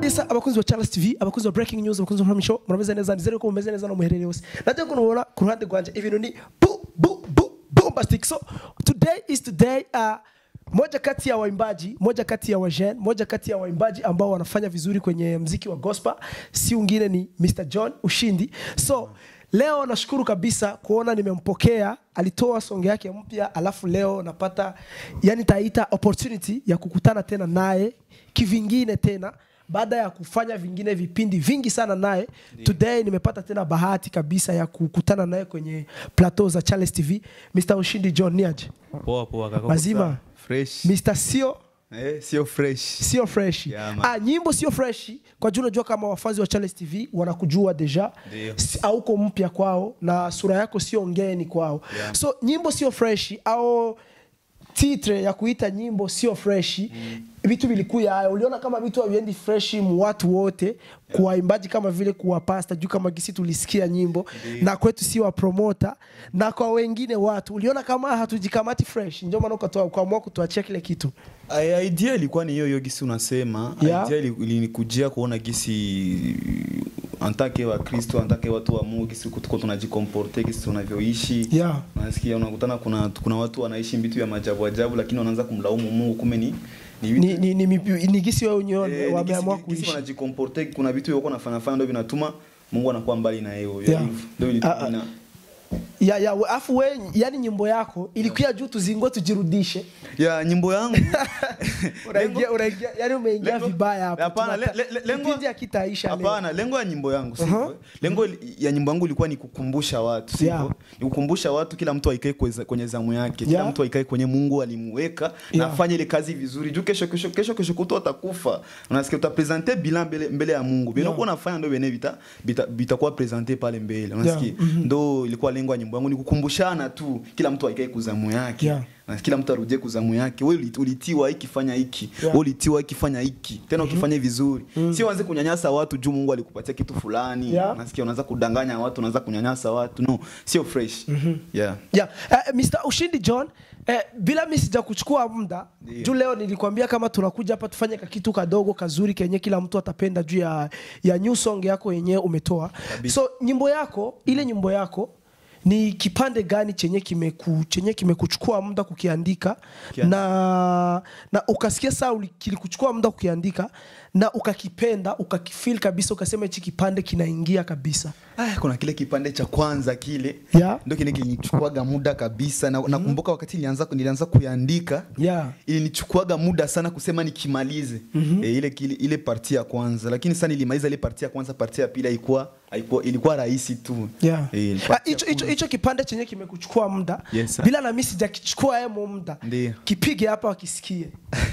kabisa abakunzi ba Charles TV abakunzi ba Breaking News abakunzi ba Prime Show murameze neza nizere ko mumeze neza no muherereye hose najya kunubona ku ruhande rwanje ibintu ni bu bu bu bombastic so today is today uh, moja kati ya waimbaji moja kati ya wajen moja kati ya waimbaji ambao wanafanya vizuri kwenye mziki wa gospel si ungine ni Mr John Ushindi so leo nashukuru kabisa kuona nimempokea alitoa songe yake mpya alafu leo napata yani taita opportunity ya kukutana tena naye kivingine tena baada ya kufanya vingine vipindi vingi sana naye today nimepata tena bahati kabisa ya kukutana naye kwenye plateau za Charles TV Mr Ushindi John niaje Poa poa kaka. Mazima. Fresh. Mr sio Eh, sio fresh. sio fresh Yeah, man. ah, nyimbo sio fresh kwa juu unajua kama wafanzi wa Charles TV wanakujua deja Ndio. Si- hauko mpya kwao na sura yako sio ngeni kwao Yeah. so nyimbo sio fresh au titre ya kuita nyimbo sio fresh vitu vilikuya haya uliona kama vitu haviendi fresh mu watu wote kuwaimbaji kama vile kuwapasta juu kama gisi tulisikia nyimbo na kwetu si wa promota na kwa wengine watu uliona kama hatujikamati fresh ndio maana ukatoa ukaamua kutuachia kile kitu Ai- Idea ilikuwa ni hiyo hiyo gisi unasema. Yeah. Idea ili- ilinikujia kuona gisi antake wa Kristo, antake watu wa Mungu gisi tuko tunajikomporte gisi tunavyoishi. Yeah. Unasikia unakutana kuna kuna watu wanaishi vitu vya majabu ajabu lakini wanaanza kumlaumu Mungu kumbe ni ni vitu ni, ni, ni, ni, ni gisi wao wenyewe Eh, ni wameamua gisi- gisi kuishi wanajikomporte kuna vitu wako nafanya fanya ndio vinatuma Mungu anakuwa mbali na yeye. Yeah. Ndio Ah, ilituma ah. ina- ya ya we- afu we yani nyimbo yako ilikuwa juu tuzingo tujirudishe ya nyimbo yangu unaingia unaingia yani umeingia lengo- vibaya hapo Hapana, le- Tunata- le- le- lengo- kipindi hakitaisha leo Hapana, lengo ya nyimbo yangu Uh-huh. sivyo. Lengo ya nyimbo yangu ilikuwa ni kukumbusha watu sivyo. Yeah. Ni kukumbusha watu kila mtu aikae kweza- kwenye zamu yake. Kila Yeah. mtu aikae kwenye Mungu alimuweka Yeah. na afanye ile kazi vizuri. Juu kesho kesho kesho kesho kuto atakufa. Unasikia utapresenter bilan mbele, mbele ya Mungu. Bila Yeah. kuwa unafanya ndio bene vita bita- vitakuwa presenter pale mbele. Unasikia? Yeah. Mhm. Ndio ilikuwa lengo ya nyimbo yangu ni kukumbushana tu kila mtu aikae kuzamu yake. Yeah. Na kila mtu arudie kuzamu yake. Wewe uli- ulitiwa hiki fanya hiki. Yeah. Wewe ulitiwa hiki fanya hiki. Tena ukifanya vizuri. Sio uanze kunyanyasa watu juu Mungu alikupatia kitu fulani. Yeah. Nasikia unaanza kudanganya watu, unaanza kunyanyasa watu. No, sio fresh. Yeah. yeah. uh, Mr Ushindi John eh, bila mi sija kuchukua muda Ndio. juu leo nilikwambia kama tunakuja hapa tufanye kakitu kadogo kazuri kenye kila mtu atapenda juu ya, ya new song yako yenyewe umetoa Kabisa. so nyimbo yako ile nyimbo yako ni kipande gani chenye kimeku, chenye kimekuchukua muda kukiandika Kia- na na ukasikia saa uli- kilikuchukua muda kukiandika na ukakipenda ukakifeel kabisa ukasema hichi kipande kinaingia kabisa Ah, kuna kile kipande cha kwanza kile Yeah. ndio kile kinichukuaga muda kabisa na nakumbuka wakati nilianza nilianza kuiandika Yeah. ilinichukuaga muda sana kusema nikimalize e, ile, ile ile parti ya kwanza lakini sasa nilimaliza ile parti ya kwanza parti ya pili haikuwa haikuwa ilikuwa rahisi tu Yeah. Eh, Ah, parti ya hicho hicho hicho kipande chenye kimekuchukua muda Yes, sir. bila na mimi sijakichukua hemo muda Ndio. kipige hapa wakisikie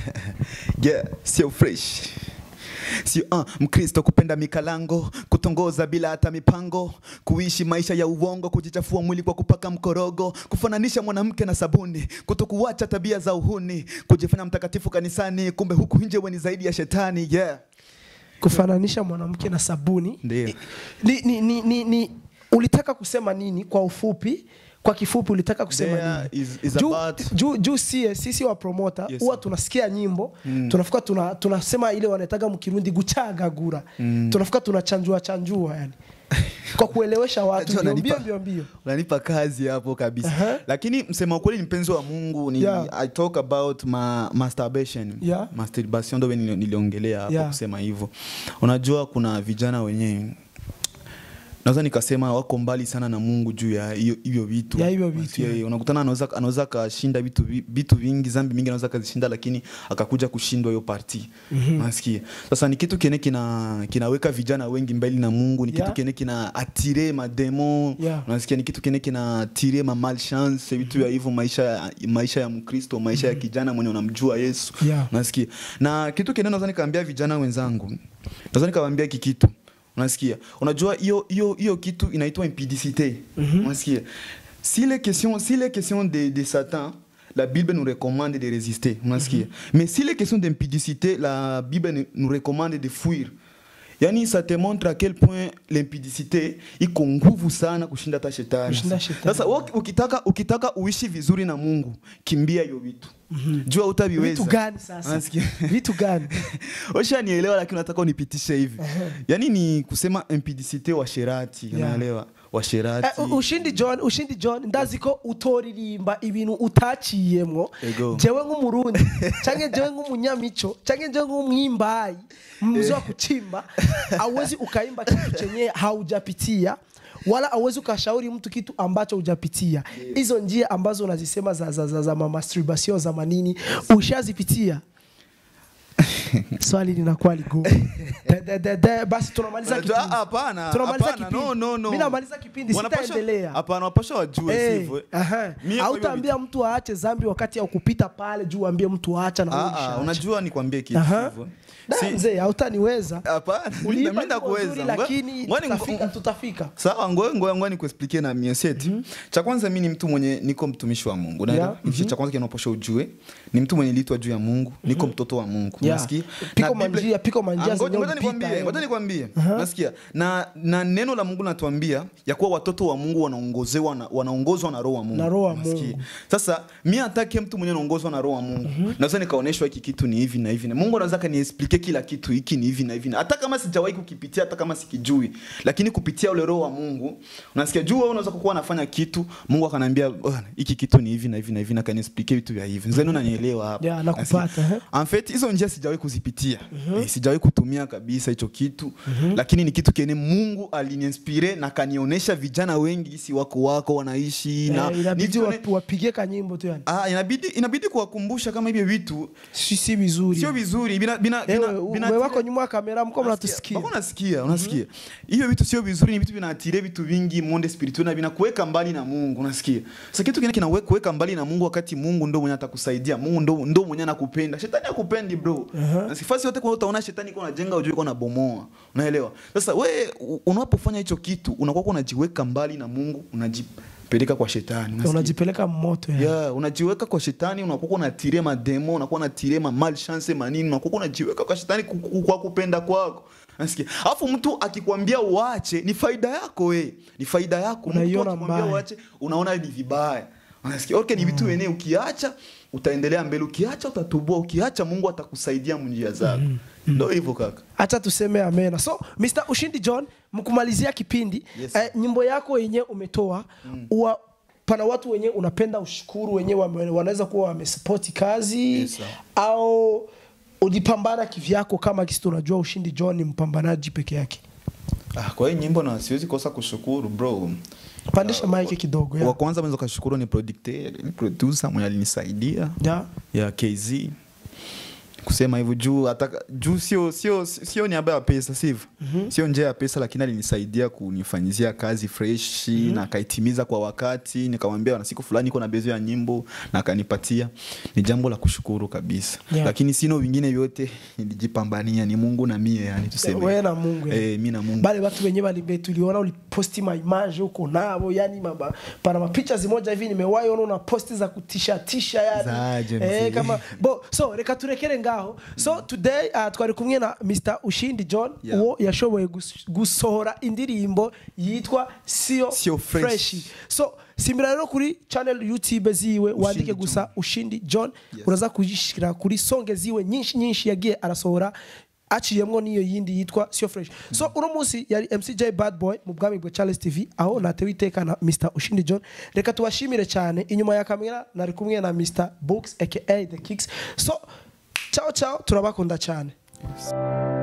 yeah, sio fresh sio uh, mkristo kupenda mikalango kutongoza bila hata mipango kuishi maisha ya uongo kujichafua mwili kwa kupaka mkorogo kufananisha mwanamke na sabuni kutokuacha tabia za uhuni kujifanya mtakatifu kanisani kumbe huku nje we ni zaidi ya shetani yeah. kufananisha mwanamke na sabuni Ndio. ni, ni, ni, ni, ni ulitaka kusema nini kwa ufupi kwa kifupi ulitaka kusema There nini is- is juu, about- juu, juu sie sisi wa promota Yes, huwa sir. tunasikia nyimbo tunafika tuna, tunasema ile wanaitaga mkirundi guchagagura tunafika tunachanjua chanjua yani kwa kuelewesha watu Unajua mbio mbio unanipa- mbio mbio unanipa kazi hapo kabisa Aha. lakini msema ukweli ni mpenzi wa mungu ni, Yeah. i talk about ma, masturbation Yeah. masturbation ndo nili- niliongelea hapo Yeah. kusema hivyo unajua kuna vijana wenyewe naweza nikasema wako mbali sana na mungu juu ya hiyo hivyo vitu Ya hivyo vitu, Unasikia, yeah. unakutana anaweza anaweza akashinda vitu vi- vitu vingi zambi mingi anaweza akazishinda lakini akakuja kushindwa hiyo parti nasikia sasa ni kitu kene kina kinaweka vijana wengi mbali na mungu ni Yeah. kitu kene kina atire mademo Yeah. unasikia ni kitu kene kina atire ma malchance vitu ya hivyo maisha ya- maisha ya mkristo maisha ya kijana mwenye unamjua yesu Yeah. unasikia na kitu kene naweza nikaambia vijana wenzangu naweza nikawaambia hiki kitu unasikia unajua hiyo hiyo hiyo kitu inaitwa impudicité unasikia si les questions si les questions de, de satan la bible nous recommande de résister unasikia mais si les questions d'impudicité la bible nous recommande de fuir yani ça te montre à quel point l'impudicité iko nguvu sana kushinda hata shetani Kushinda shetani. sasa wewe ukitaka ukitaka uishi vizuri na mungu kimbia hiyo vitu jua utaviweza vitu gani sasa Unasikia? vitu gani ushanielewa lakini unataka unipitishe hivi yaani ni kusema impudicité washerati Yeah. unaelewa washerati Eh, u- ushindi john ushindi john ndazi ko utoririmba ibintu utaciyemwo Ego. jewe nk'umurundi canke jewe nk'umunyamico canke jewe nk'umwimbayi mzee wa kuchimba awezi ukaimba kitu chenye haujapitia wala awezi ukashauri mtu kitu ambacho hujapitia hizo njia ambazo unazisema za, za, za, za masturbation za manini ushazipitia swali linakuwa ligumu De- de- de- de- basi tunamaliza Unajua, kipindi. hapana, Tunamaliza hapana, kipindi. no, no, no. Mimi namaliza kipindi Wanapaswa- sitaendelea hapana wapasha wajue Eh, sivyo aha. Mie kwa hautaambia hivyo mtu aache zambi wakati ya kupita pale juu uambie mtu aacha na wewe Ah, ah, ushaacha. unajua nikwambie kitu Aha. sivyo Da, Si- mzee hautaniweza hapana Uliimba mimi nyimbo ndakuweza nzuri, Ngoja- lakini ngoja ni- tutafika tutafika sawa ngoe ngoe ngoe nikuexplike na mieseti cha kwanza mi ni mtu mwenye niko mtumishi wa mungu unaelewa Yeah, Hicho cha kwanza kinaposha ujue ni mtu mwenye litwa juu ya mungu niko mtoto wa mungu Yeah. unasikia Piko Na Biblia- manjia- piko manjia Ah, ngoja- zenye ngoja ulipita, nikwambie eh. ngoja nikwambie unasikia na na neno la mungu natuambia ya kuwa watoto wa mungu wanaongozewa na wanaongozwa na roho wa mungu Na roho wa Unasikia? Mungu. sasa mi atake mtu mwenye anaongozwa na roho wa mungu naweza nikaonyeshwa hiki kitu ni hivi na hivi na mungu anaweza kaniexplike kila kitu hiki ni hivi na hivi na hata kama sijawahi kukipitia hata kama sikijui lakini kupitia ule roho wa mungu unasikia juu wewe unaweza kuwa unafanya kitu mungu akaniambia "Bwana, hiki kitu ni hivi na hivi na hivi na kaniexplike vitu vya hivi nzani unanielewa hapa Yeah, nakupata, Nasikia? eh. en fait hizo njia sijawahi kuzipitia eh, sijawahi kutumia kabisa hicho kitu lakini ni kitu kene mungu aliniinspire na kanionyesha vijana wengi si wako wako wanaishi na Eh, inabidi nijione- wap- wapigie kanyimbo tu yani Ah, inabidi inabidi kuwakumbusha kama hivyo vitu si si vizuri sio vizuri bina bina Ewe, bina, ume bina wako nyuma ya kamera mko mnatusikia Bako unasikia unasikia hiyo vitu sio vizuri ni vitu vinatire vitu vingi monde spirituel na vinakuweka mbali na Mungu unasikia sasa kitu kingine kinakuweka mbali na Mungu wakati Mungu ndo mwenye atakusaidia Mungu ndo ndo mwenye anakupenda shetani hakupendi bro na sifasi yote kwa utaona shetani iko anajenga ujue iko anabomoa unaelewa sasa we u- unapofanya hicho kitu unakuwa unajiweka mbali na Mungu unajipeleka kwa shetani unasikia? unajipeleka moto yani. yeah, unajiweka kwa shetani unakuwa unatire mademo unakuwa unatire ma malchance manini unakuwa unajiweka kwa shetani ku- ku- kwa kupenda kwako nasikia alafu mtu akikwambia uache ni faida yako we ni faida yako Mtu Unaiona akikwambia mbaya. uache unaona ni vibaya unasikia okay ni vitu wenyewe ukiacha utaendelea mbele ukiacha utatubua ukiacha Mungu atakusaidia njia zako ndio hivyo kaka acha tuseme amena so Mr. ushindi john mkumalizia kipindi Yes. eh, nyimbo yako yenye umetoa uwa, pana watu wenye unapenda ushukuru wenye wame- wanaweza kuwa wamesapoti kazi Yes, sir. au ujipambana kivyako kama kisi tunajua ushindi john ni mpambanaji peke yake ah, kwa hiyo nyimbo na siwezi kosa kushukuru bro pandisha maiki kidogo wa ya. kwanza mwenza kushukuru ni producteur ni producer mwenye alinisaidia Ya. ya KZ kusema hivyo juu ataka, juu sio sio sio niaba ya pesa sivyo sio njia ya pesa lakini alinisaidia kunifanyizia kazi fresh na akaitimiza kwa wakati nikamwambia na siku fulani iko na bezo ya nyimbo na akanipatia ni jambo la kushukuru kabisa Yeah. lakini sino vingine vyote nilijipambania ni Mungu na mie yani tuseme wewe na Mungu yani. eh, mi na Mungu bale watu wenyewe walibe tuliona uliposti maimage huko navo yani maba, pana mapicha zimoja hivi nimewahi ona una posti za kutisha tisha yani Zaje, eh, mzee. kama bo so reka turekere ngaho so today uh, twari kumwe na Mr Ushindi John Yeah. uwo yashoboye gus- gusohora indirimbo yitwa Sio Sio Fresh. Fresh so simbira rero kuri channel YouTube ziwe wandike John. gusa Ushindi John Yes. uraza kujishikira kuri songe ziwe nyinshi nyinshi yagiye arasohora aciyemwo n'iyo yindi yitwa sio fresh so uno munsi yari mcj bad boy mu bwami bwa charles tv aho natewe iteka na mr ushindi john reka tubashimire cyane inyuma ya kamera nari kumwe na mr books aka the kicks so ciao ciao turabakunda cyane Yes.